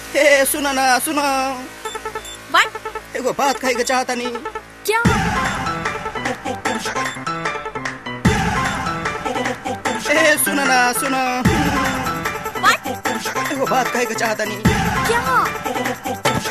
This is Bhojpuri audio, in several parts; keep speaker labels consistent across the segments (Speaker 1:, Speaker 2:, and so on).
Speaker 1: ए सुन ना सुन
Speaker 2: व्हाट
Speaker 1: एगो बात कहे के चाहता नहीं
Speaker 2: क्या
Speaker 1: ए सुन ना सुन
Speaker 2: व्हाट
Speaker 1: एगो बात कहे के चाहता नहीं
Speaker 2: क्या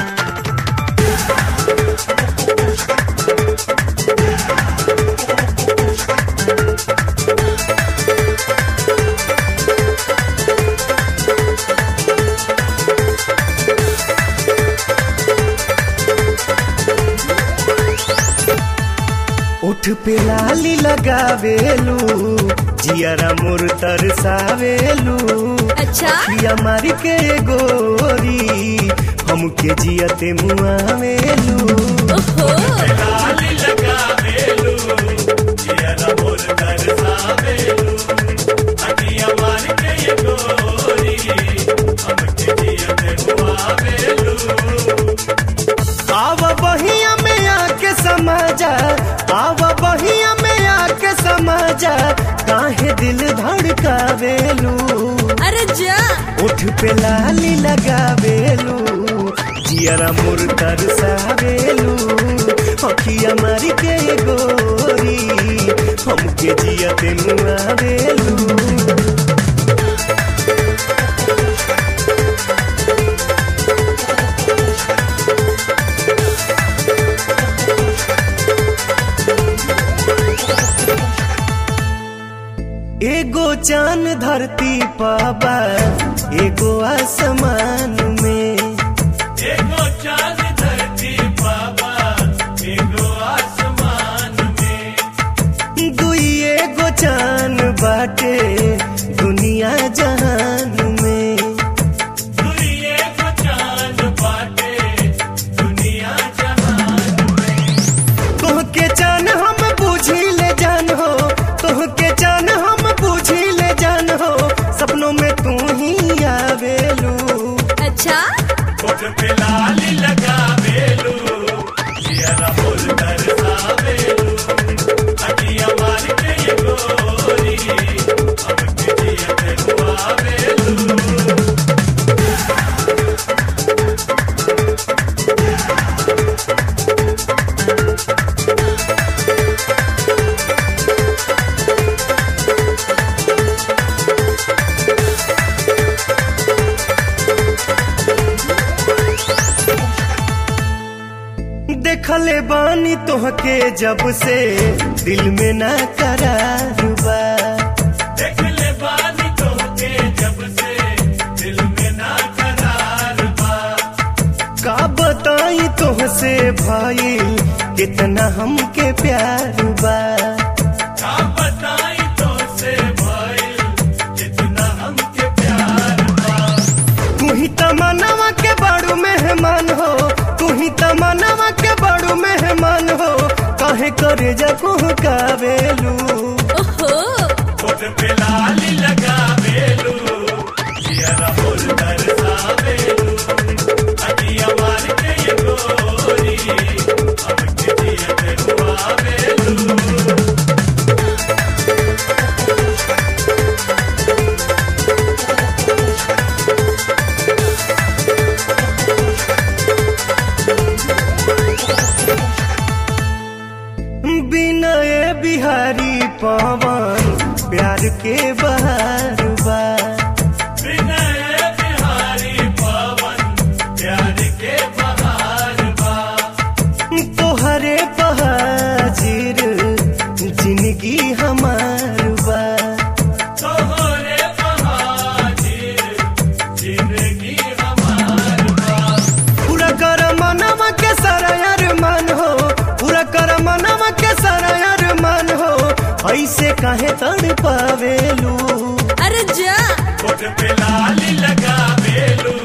Speaker 3: उठ पे लाली लगावेलू जियरा मोर तरसावेलू
Speaker 2: अच्छा
Speaker 3: पिया मार के गोरी हमके जियते मुआवेलू
Speaker 2: ओहो
Speaker 3: आव बहिया में आके समाजा आव बहिया में आके समाजा काहे दिल धड़कावेलू
Speaker 2: अरे जा
Speaker 3: उठ पे लाली लगावेलू जियरा मोर तरसावेलू अखिया मारी के गोरी हमके जियते मुआवेलू एगो चांद धरती पाबा एगो आसमान में
Speaker 4: एगो चांद धरती बाबा एगो आसमान में
Speaker 3: दुई एगो चांद बाटे दुनिया जहान में
Speaker 4: दुनिया को चांद बाटे दुनिया जहान
Speaker 3: तोहके चान हम बूझी ले जान हो तोहके चान हम बूझी ले जान हो सपनों में तू ही आवेलू
Speaker 2: अच्छा
Speaker 4: कोट पे लाली लगा बेलू जियरा बोल कर सावेलू अटिया मार के ये गोरी हमके जियते हुआ बेलू
Speaker 3: देखले बानी तोहके जब से दिल में ना करार बा
Speaker 4: देख ले बानी तोहके जब से दिल में ना करार बा
Speaker 3: का बताई तोहसे भाई कितना हमके प्यार बा
Speaker 4: का बताई तो से भाई जितना हमके प्यार बा
Speaker 3: तू ही तमन्नावा के बड़ू मेहमान हो तू ही तमन्नावा के बड़ू मेहमान हो काहे करे जको कावेलू
Speaker 2: ओहो
Speaker 4: कोट पे लाली लगा बेलू जियरा बोल कर सावेलू अटिया मार के ये गोरी हमके जियते हुआ बेलू
Speaker 3: बिनय बिहारी पवन प्यार के बहार बा
Speaker 4: विनय बिहारी पवन प्यार के बहार बा
Speaker 3: तोहरे बहाजिर जिंदगी हमार बा
Speaker 4: तोहरे बहाजिर जिंदगी हमार बा
Speaker 3: पूरा कर मनवा के सरयर मन हो पूरा कर मनवा के सरयर मन हो ऐसे काहे तड़ पावेलू
Speaker 2: अरे जा
Speaker 4: कोट पे लाली लगा बेलू